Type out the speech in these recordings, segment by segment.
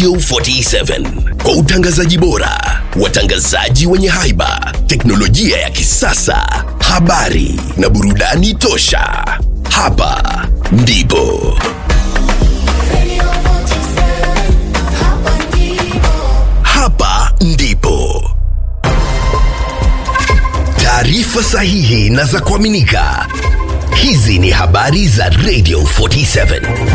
Radio 47 kwa utangazaji bora, watangazaji wenye haiba, teknolojia ya kisasa, habari na burudani tosha. Hapa ndipo Radio 47, hapa ndipo. hapa ndipo taarifa sahihi na za kuaminika. Hizi ni habari za Radio 47.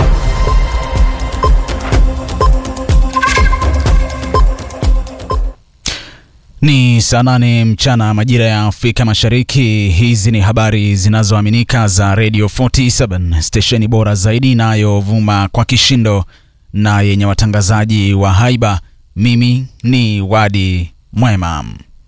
Ni saa nane mchana majira ya Afrika Mashariki. Hizi ni habari zinazoaminika za Radio 47, stesheni bora zaidi inayovuma kwa kishindo na yenye watangazaji wa haiba. Mimi ni Wadi Mwema.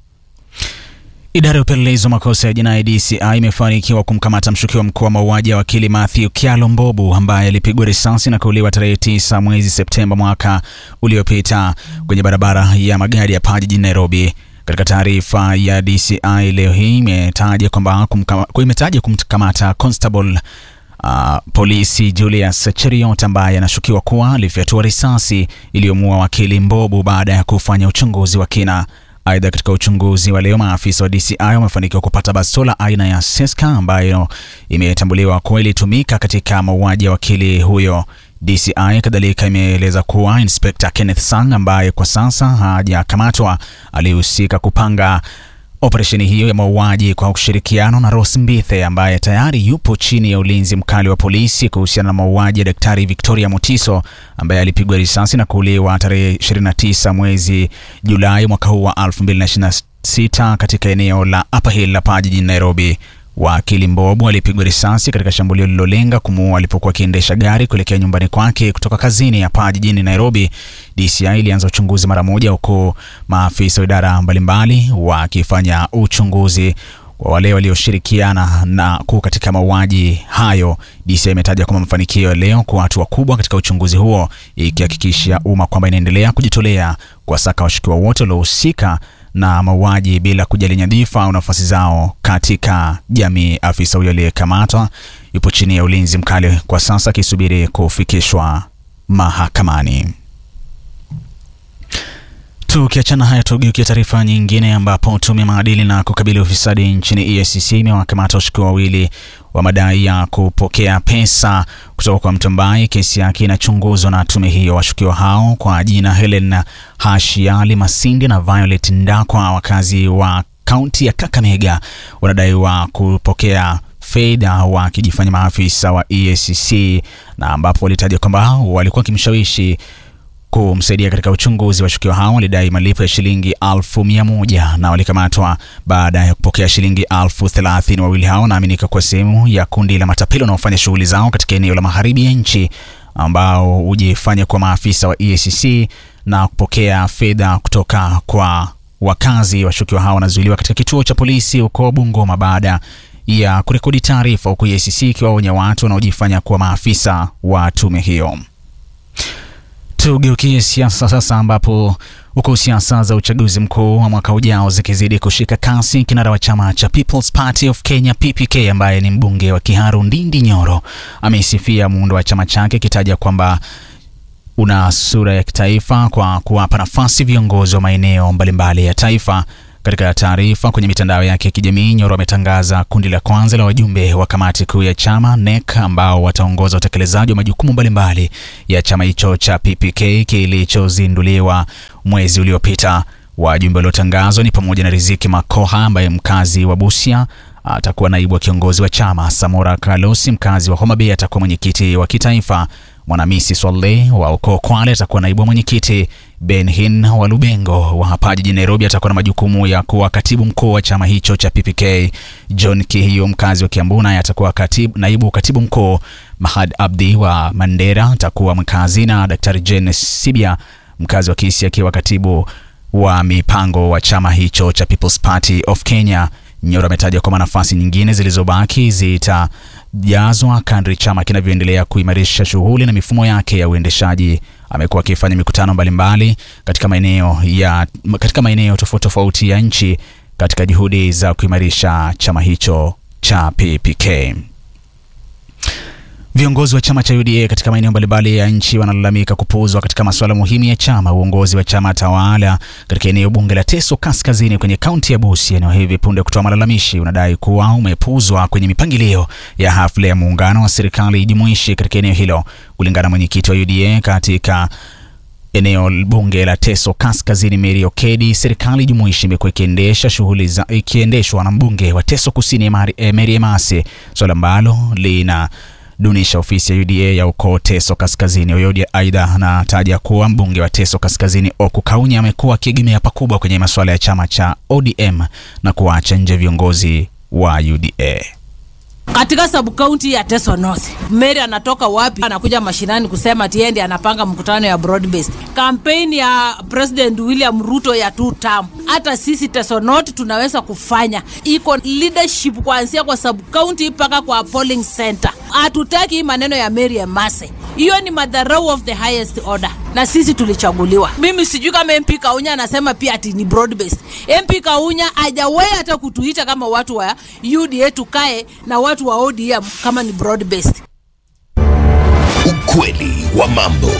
Idara ya upelelezi wa makosa ya jinai DCI imefanikiwa kumkamata mshukiwa mkuu wa mauaji ya wakili Matthew Kyalo Mbobu ambaye alipigwa risasi na kuuliwa tarehe 9 mwezi Septemba mwaka uliopita kwenye barabara ya magari ya Paa jijini Nairobi. Katika taarifa ya DCI leo hii imetaja kwamba kumkama- imetaja kumkamata Constable Uh, polisi Julius Cheriot ambaye anashukiwa kuwa alifyatua risasi iliyomuua wakili Mbobu baada ya kufanya uchunguzi wa kina. Aidha, katika uchunguzi wa leo maafisa wa DCI wamefanikiwa kupata bastola aina ya Seska ambayo imetambuliwa kuwa ilitumika katika mauaji ya wakili huyo. DCI kadhalika imeeleza kuwa Inspector Kenneth Sang ambaye kwa sasa hajakamatwa alihusika kupanga operesheni hiyo ya mauaji kwa ushirikiano na Rose Mbithe ambaye tayari yupo chini ya ulinzi mkali wa polisi kuhusiana na mauaji ya Daktari Victoria Mutiso ambaye alipigwa risasi na kuuliwa tarehe 29 mwezi Julai mwaka huu wa 2026 katika eneo la Upper Hill la Paa jijini Nairobi. Wakili Mbobu alipigwa risasi katika shambulio lililolenga kumuua alipokuwa akiendesha gari kuelekea nyumbani kwake kutoka kazini hapa jijini Nairobi. DCI ilianza uchunguzi mara moja, huku maafisa wa idara mbalimbali wakifanya uchunguzi wa wale walioshirikiana na kuu katika mauaji hayo. DCI imetaja kwamba mafanikio ya leo kwa hatua kubwa katika uchunguzi huo, ikihakikishia umma kwamba inaendelea kujitolea kuwasaka washukiwa wote waliohusika na mauaji bila kujali nyadhifa au nafasi zao katika jamii. Afisa huyo aliyekamatwa yupo chini ya ulinzi mkali kwa sasa akisubiri kufikishwa mahakamani. Tukiachana haya, tugeukia taarifa nyingine ambapo tume ya maadili na kukabili ufisadi nchini EACC imewakamata washukiwa wawili wa madai ya kupokea pesa kutoka kwa mtu ambaye kesi yake inachunguzwa na tume hiyo. Washukiwa hao kwa jina Helen Hashiali Masindi na Violet Ndakwa, wakazi wa kaunti ya Kakamega, wanadaiwa kupokea fedha wakijifanya maafisa wa EACC na ambapo walitaja kwamba walikuwa wakimshawishi kumsaidia katika uchunguzi. Washukiwa hao walidai malipo ya shilingi alfu mia moja na walikamatwa baada ya kupokea shilingi alfu thelathini. Wawili hao wanaaminika kuwa sehemu ya kundi la matapeli wanaofanya shughuli zao katika eneo la magharibi ya nchi ambao hujifanya kuwa maafisa wa EACC na kupokea fedha kutoka kwa wakazi. Washukiwa hao wanazuiliwa katika kituo cha polisi huko Bungoma baada ya kurekodi taarifa, huku EACC ikiwaonya watu wanaojifanya kuwa maafisa wa tume hiyo. Tugeukie siasa sasa, ambapo huku siasa za uchaguzi mkuu wa mwaka ujao zikizidi kushika kasi, kinara wa chama cha People's Party of Kenya PPK, ambaye ni mbunge wa Kiharu Ndindi Nyoro, ameisifia muundo wa chama chake akitaja kwamba una sura ya kitaifa kwa kuwapa nafasi viongozi wa maeneo mbalimbali ya taifa. Katika taarifa kwenye mitandao yake ya kijamii, Nyoro ametangaza kundi la kwanza la wajumbe wa kamati kuu ya chama NEC ambao wataongoza utekelezaji wa majukumu mbalimbali ya chama hicho cha PPK kilichozinduliwa mwezi uliopita. Wajumbe waliotangazwa ni pamoja na Riziki Makoha ambaye mkazi wa Busia atakuwa naibu wa kiongozi wa chama. Samora Kalosi mkazi wa Homa Bay atakuwa mwenyekiti wa kitaifa. Mwanamisi Swale wa ukoo Kwale atakuwa naibu wa mwenyekiti. Ben Hin wa Lubengo wa hapa jijini Nairobi atakuwa na majukumu ya kuwa katibu mkuu wa chama hicho cha PPK. John Kihio mkazi wa Kiambu naye atakuwa katibu, naibu katibu mkuu. Mahad Abdi wa Mandera atakuwa mkazi na Daktari Jane Sibia mkazi wa Kisii akiwa katibu wa mipango wa chama hicho cha People's Party of Kenya. Nyoro ametaja kwamba nafasi nyingine zilizobaki zitajazwa kadri chama kinavyoendelea kuimarisha shughuli na mifumo yake ya uendeshaji. Amekuwa akifanya mikutano mbalimbali katika maeneo ya katika maeneo tofauti tofauti ya nchi katika juhudi za kuimarisha chama hicho cha PPK. Viongozi wa chama cha UDA katika maeneo mbalimbali ya nchi wanalalamika kupuuzwa katika masuala muhimu ya chama. Uongozi wa chama tawala katika eneo bunge la Teso Kaskazini kwenye kaunti ya Busia, eneo hivi punde kutoa malalamishi, unadai kuwa umepuuzwa kwenye mipangilio ya hafla ya muungano wa serikali jumuishi katika eneo hilo. Kulingana na mwenyekiti wa UDA katika eneo bunge la Teso Kaskazini, Mary Okedi, serikali jumuishi imekuwa ikiendesha shughuli za ikiendeshwa na mbunge wa Teso Kusini Mary eh, Mary Emase, swala ambalo lina dunisha ofisi ya UDA ya ukoo Teso Kaskazini. Oyodi aidha anataja kuwa mbunge wa Teso Kaskazini Oku Kaunya amekuwa akiegemea pakubwa kwenye masuala ya chama cha ODM na kuacha nje viongozi wa UDA. katika subkaunti ya Teso North. Mary anatoka wapi? Anakuja mashinani kusema tiendi anapanga mkutano ya broad based. Kampeni ya President William Ruto ya two term. Hata sisi Teso North tunaweza kufanya. Iko leadership kuanzia kwa subkaunti mpaka kwa polling center. Hatutaki hii maneno ya Mary Emase. Hiyo ni madharau of the highest order, na sisi tulichaguliwa. Mimi sijui kama MP Kaunya anasema pia ati ni broad based. MP Kaunya hajawahi hata kutuita kama watu wa UDA tukae na watu wa ODM kama ni broad based. Ukweli wa mambo.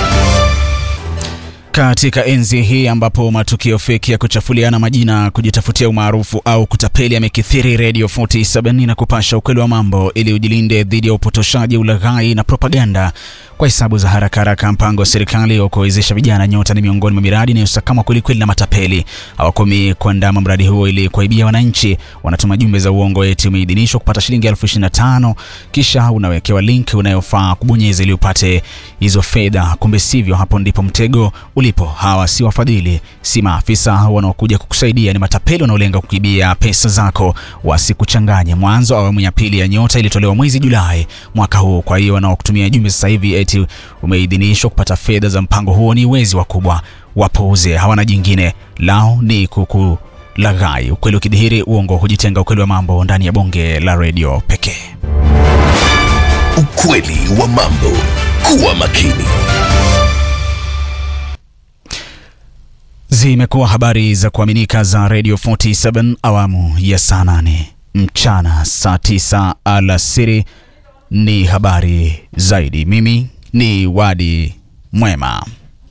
Katika enzi hii ambapo matukio feki ya kuchafuliana majina, kujitafutia umaarufu au kutapeli yamekithiri, Radio 47 na kupasha ukweli wa mambo ili ujilinde dhidi ya upotoshaji, ulaghai na propaganda. Kwa hesabu za haraka haraka, mpango wa serikali wa kuwawezesha vijana nyota ni miongoni mwa miradi inayosakama kwelikweli na matapeli. Hawakomi kuandama mradi huo ili kuwaibia wananchi. Wanatuma jumbe za uongo eti umeidhinishwa kupata shilingi elfu ishirini na tano kisha unawekewa link unayofaa kubonyeza ili upate hizo fedha. Kumbe sivyo, hapo ndipo mtego ulipo. Hawa si wafadhili, si maafisa wanaokuja kukusaidia, ni matapeli wanaolenga kuibia pesa zako. Wasikuchanganye. Mwanzo awamu ya pili ya nyota ilitolewa mwezi Julai mwaka huu. Kwa hiyo wanaokutumia jumbe sasa hivi eti umeidhinishwa kupata fedha za mpango huo ni wezi wakubwa. Wapuuze, hawana jingine lao ni kuku laghai. Ukweli ukidhihiri, uongo hujitenga. Ukweli wa mambo ndani ya bonge la redio pekee. Ukweli wa mambo. Kuwa makini. Zimekuwa habari za kuaminika za Radio 47 awamu ya saa 8 mchana, saa 9 alasiri ni habari zaidi. Mimi ni Wadi Mwema.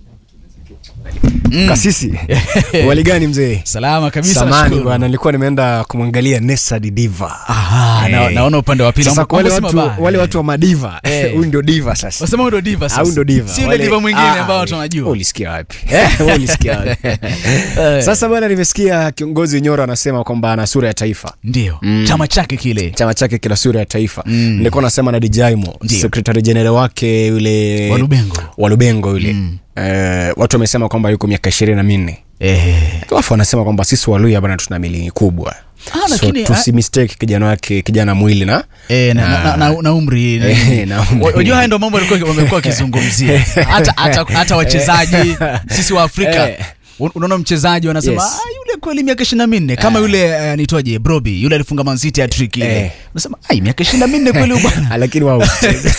Kasisi, wali gani mzee? Salama kabisa. Samani nashukuru. bwana, nilikuwa nimeenda kumwangalia Nessa di Diva. Aha, na, Eh. naona upande wa pili Sasa mambo- kwa wale mambo si watu, mabaya. wale watu wa madiva Eh. huyu ndio diva sasa. Wasema huyu ndo diva sasa. Au ndo diva. Si yule Wale- diva mwingine Ah, ambao we- tunajua. wewe Ulisikia wapi? Wewe Ulisikia wapi? Sasa bwana, nimesikia kiongozi Nyoro anasema kwamba ana sura ya taifa. Ndio. Chama chake kile. Chama chake kina sura ya taifa. Nilikuwa nasema na Dijaimo, Ndio. secretary general wake yule Wa Lubengo. wa Lubengo yule. Eh, watu wamesema kwamba yuko miaka ishirini na minne Eh. alafu wanasema kwamba sisi Waluya bana tuna milini kubwa Ah, so lakini- tusi mistake kijana wake kijana mwili na Eh, na, na, na, na, na umri Eh, na umri. Unajua haya ndo mambo walikuwa wamekuwa wakizungumzia hata, hata, hata wachezaji sisi wa Afrika Eh. Un- unaona mchezaji wanasema Yes. ah, yule kweli miaka ishirini na minne kama yule eh, anaitwaje Broby yule alifunga Man City hat-trick ile Eh. unasema ai miaka ishirini na minne kweli huyu bwana Ah, lakini wao hutucheza.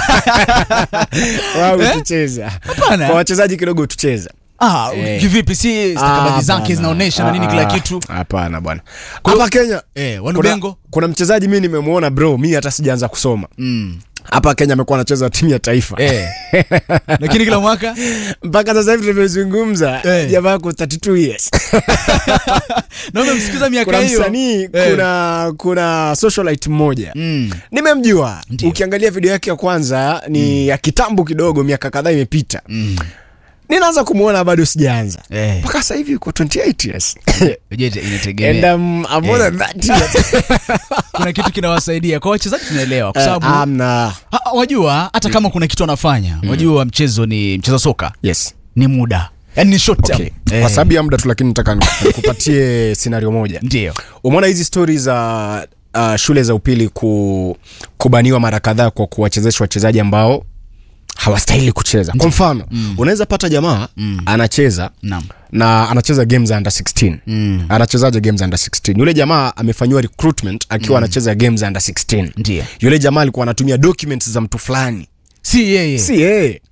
wao hutucheza Hapana. kwa wachezaji kidogo hutucheza ah, Eh. kivipi si stakabadhi Ah, zake bana. zinaonyesha na nini kila Ah, kitu hapana bwana Kwa hiyo- hapa Kenya Eh, kuna, Walubengo kuna mchezaji mi nimemwona bro mi hata sijaanza kusoma mm. hapa Kenya amekuwa anacheza timu ya taifa eh. lakini kila mwaka mpaka sasa hivi tunavyozungumza Eh. jamaa ako 32 years na umemsikiza miaka kuna hiyo msanii Eh. kuna kuna socialite mmoja Mm. nimemjua Ndio. ukiangalia video yake ya kwanza ni ya kitambo kidogo miaka kadhaa imepita Mm. ninaanza kumwona bado sijaanza Eh. mpaka sasa hivi uko 28 years Unajua ita- and inategemea um, I'm more than that years. kuna kitu kinawasaidia kwa wachezaji tunaelewa kwa Eh, sababu amna Ha, wajua hata kama kuna kitu anafanya wajua mchezo ni mchezo soka yes ni muda yani ni short term okay. Eh, kwa sababu ya muda tu lakini nataka nikupatie scenario moja ndio umeona hizi stori za uh, shule za upili ku, kubaniwa mara kadhaa kwa kuwachezesha wachezaji ambao hawastahili kucheza kwa mfano mm. unaweza pata jamaa mm. anacheza Naam. na anacheza game za under 16 mm. anachezaje game za under 16 yule jamaa amefanyiwa recruitment akiwa anacheza game za under 16 Ndiyo. yule jamaa alikuwa anatumia documents za mtu fulani si yeye si yeye